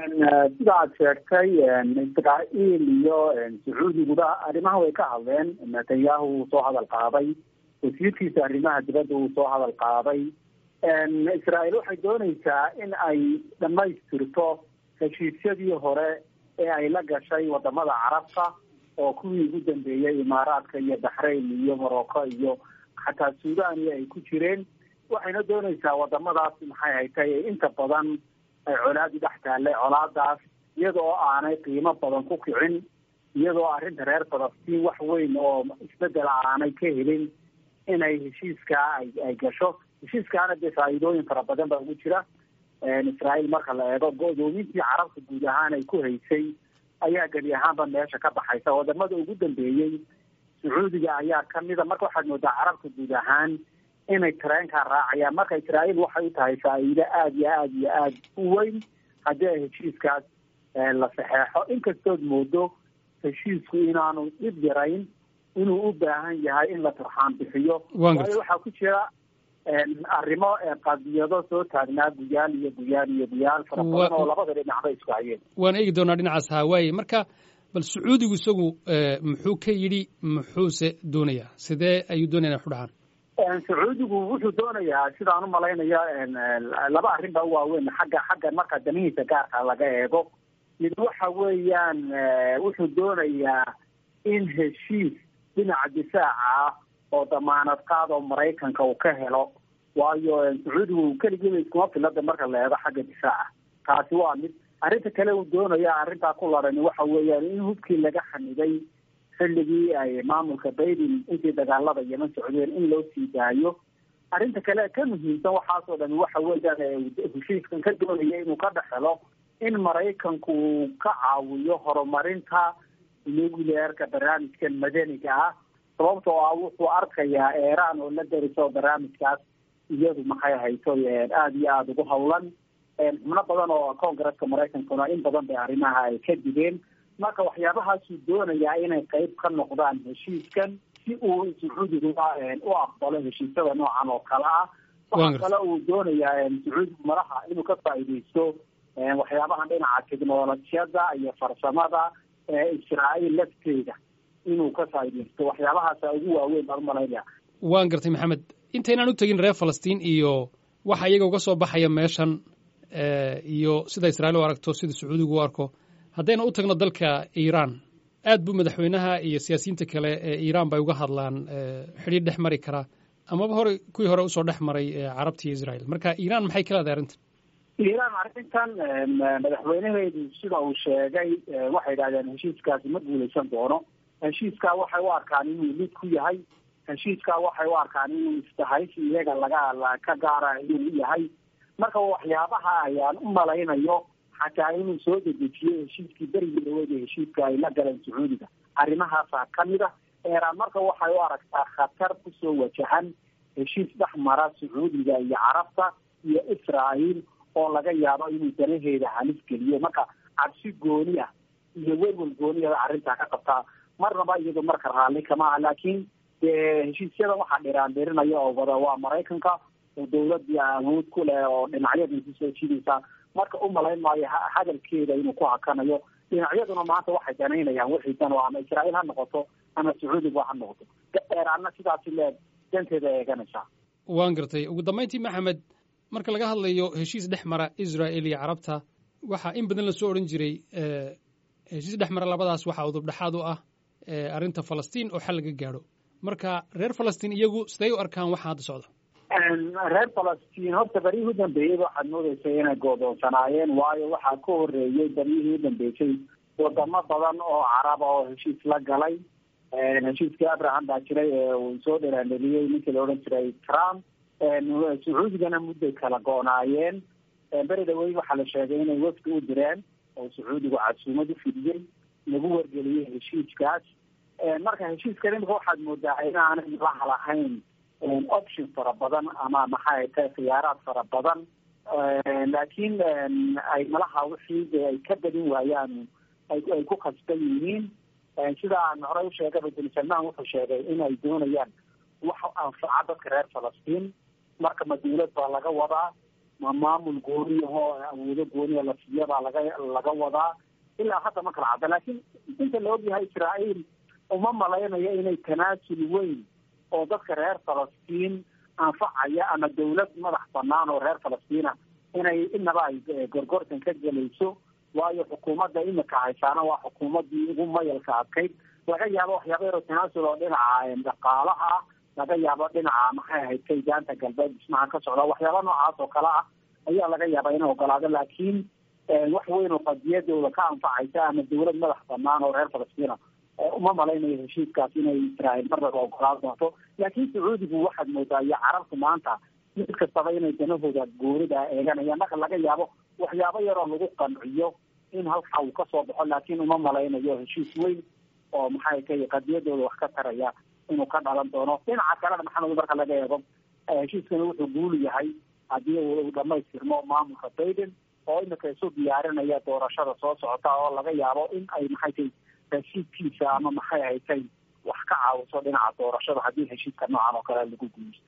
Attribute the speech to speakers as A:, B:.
A: sida aad sheegtay israa'iil iyo sacuudiguba arrimaha way ka hadleen netanyahu wuu soo hadal qaaday wasiirkiisa arrimaha dibadda wuu soo hadal qaaday israa'iil waxay dooneysaa in ay dhamaystirto heshiisyadii hore ee ay la gashay wadamada carabta oo kuwii ugu dambeeyey imaaraadka iyo baxrayn iyo morocco iyo xataa suudania ay ku jireen waxayna dooneysaa wadamadaas maxay haytay inta badan ay colaadi dhex taallay colaadaas iyada oo aanay qiimo badan ku kicin iyadoo arrinta reer falastiin wax weyn oo isbedel aanay ka helin inay heshiiskaa ay ay gasho heshiiskaana dee faa'iidooyin fara badan baa ugu jira israa'iil marka la eego go-doomintii carabta guud ahaan ay ku haysay ayaa gebi ahaanba meesha ka baxaysa wadamada ugu dambeeyey sacuudiga ayaa kamida marka waxaad moodaa carabta guud ahaan inay tareenkaa raacayaan marka israa'iil waxay u tahay faa'iido aada iyo aada iyo aada u weyn haddii ay heshiiskaas la saxeexo inkastood moodo heshiisku inaanu dhib yarayn inuu u baahan yahay in la turxaan bixiyo waayo waxaa ku jira arrimo qadiyado soo taagnaa guyaal iyo guyaal iyo guyaal fara badan oo labada dhinacba isku hayeen
B: waan eegi doonaa dhinacaas hawaaye marka bal sacuudigu isagu muxuu ka yidhi muxuuse doonayaa sidee ayuu doonaya waxu dhahaan
A: sacuudigu wuxuu doonayaa sidaan umalaynaya laba arrin baa u waaweyn xagga xagga marka danihiisa gaarka laga eego mid waxa weeyaan wuxuu doonayaa in heshiis dhinaca difaaca ah oo damaanad qaad oo maraykanka uu ka helo waayo sacuudigu keligiiba iskuma filada marka la eego xagga difaaca taasi waa mid arrinta kale uu doonaya arrintaa ku larani waxa weeyaan in hubkii laga xaniday xilligii ay maamulka baiden intii dagaalada yeman socdeen in loo sii daayo arrinta kale ka muhiimsan waxaasoo dhami waxa weeyaan heshiiskan ka doonaya inuu ka dhexelo in maraykanku uu ka caawiyo horumarinta nuclearka barnaamijkan madaniga ah sababtoo ah wuxuu arkayaa eeraan oo la dariso barnaamijkaas iyadu maxay hayso aada iyo aada ugu hawlan xubno badan oo congresska maraykankuna in badan bay arrimaha ay ka digeen marka waxyaabahaasuu doonayaa inay qeyb ka noqdaan heshiiskan si uu sacuudiga u aqbalo heshiisyada noocan oo kale ah waxaa kale uu doonayaa sacuudigu madaxa inuu ka faa'iideysto waxyaabahan dhinaca technolojiyada iyo farsamada ee israa'iil lafteeda inuu ka faa'iideysto waxyaabahaasa ugu waaweyn baan umalaynaya
B: waan gartay maxamed intaynaan u tegin reer falastiin iyo waxa iyaga uga soo baxaya meeshan iyo sida israa'iil u aragto sida sacuudigu u arko haddayna u tagno dalka iiraan aad buu madaxweynaha iyo siyaasiyiinta kale ee iiraan bay uga hadlaan xidhiir dhex mari karaa amaba hore kuwii hore usoo dhex maray carabta iyo israa'iil marka iiraan maxay ka leedahay arrintan
A: iiraan arrintan madaxweynaheedu sida uu sheegay waxay idhahdeen heshiiskaasi ma guuleysan doono heshiiskaa waxay u arkaan inuu lid ku yahay heshiiskaa waxay u arkaan inuu istahaysi iyaga laga ka gaara inuu yahay marka waxyaabaha ayaan u malaynayo xataa inuu soo dedejiyo heshiiskii berigii dhaweed ee heshiiska ay la galeen sacuudiga arrimahaasaa kamid ah eeraan marka waxay u aragtaa khatar kusoo wajahan heshiis dhex mara sacuudiga iyo carabta iyo israa'iil oo laga yaabo inuu danaheeda halis geliyo marka cabsi gooni ah iyo welwel gooni ah arrintaa ka qabtaa marnaba iyado marka raalli kama aha laakiin dee heshiisyadan waxaa dhiraandhirinaya oo wada waa maraykanka oo dawladii awood ku leh oo dhinacyada kusoo jidaysa marka u malayn maayo hadalkeeda inuu ku hakanayo dhinacyaduna maanta waxay danaynayaan wixii dan oo ama israa'iil ha noqoto ama sacuudiga ha noqoto dheeraana sidaasi leeg danteeda eeganaysaa
B: waan gartay ugu dambayntii maxamed marka laga hadlayo heshiis dhex mara israa'il iyo carabta waxaa in badan lasoo odhan jiray heshiis dhex mara labadaas waxaa udub dhexaad u ah arrinta falastiin oo xal laga gaadho marka reer falastiin iyagu siday u arkaan waxa hadda socda
A: reer falastiin horta beryihii u dambeeyeyba waxaad moodeysay inay goodoonsanaayeen waayo waxaa ka horeeyey beryihii u dambeysay wadamo badan oo caraba oo heshiis la galay heshiiskii abraham baa jiray ee uu soo dheraaneliyey ninkii la odhan jiray trump sacuudigana mudday kala go-naayeen beri dhaweyn waxaa la sheegay inay wafdi u direen oo sacuudigu casuumad u fidiyey lagu wargeliyey heshiiskaas marka heshiiskan imika waxaad moodaa inaanay laha lahayn option fara badan ama maxay tahay khiyaaraad fara badan laakiin ay malaha wixii ay ka badin waayaan ay ku khasban yihiin sida aan horey usheegay bin salmaan wuxuu sheegay inay doonayaan wax anfaca dadka reer falastiin marka ma dawlad baa laga wadaa ma maamul gooniyahoo awoodo gooniya la siiya baa laga laga wadaa ilaa hadda ma kala cadda laakiin inta la ogyahay israa'iil uma malaynayo inay tanaasul weyn oo dadka reer falastiin anfacaya ama dawlad madax banaan oo reer falastiina inay inaba ay gorgortan ka gelayso waayo xukuumadda imika haysaana waa xukuumaddii ugu mayalka adkayd laga yaabo waxyaaba yaroo tanaasul oo dhinaca dhaqaalaha ah laga yaabo dhinaca maxay ahayd kaydaanta galbeed dhismaha ka socda waxyaaba noocaas oo kale ah ayaa laga yaabaa inay ogolaado laakiin wax weyn oo qadiyadooda ka anfacaysa ama dawlad madax banaan oo reer falastiina uma malaynayo heshiiskaas inay israa'iil marnaba ogolaan doonto laakiin sacuudigu waxaad moodaa iyo carabtu maanta mid kastaba inay danahooda goonida eeganayaan marka laga yaabo waxyaabo yaroo lagu qanciyo in halkaa uu kasoo baxo laakiin uma malaynayo heshiis weyn oo maxay tahay qadiyadooda wax ka taraya inuu ka dhalan doono dhinaca kalena maxamed marka laga eego heshiiskani wuxuu guul yahay haddii uu dhamaystirmo maamulka biden oo imika isu diyaarinaya doorashada soo socota oo laga yaabo in ay maxay tahay heshiiskiisa ama maxay haytay wax ka caawiso dhinaca doorashada haddii heshiiska noocan oo kale lagu guulaysto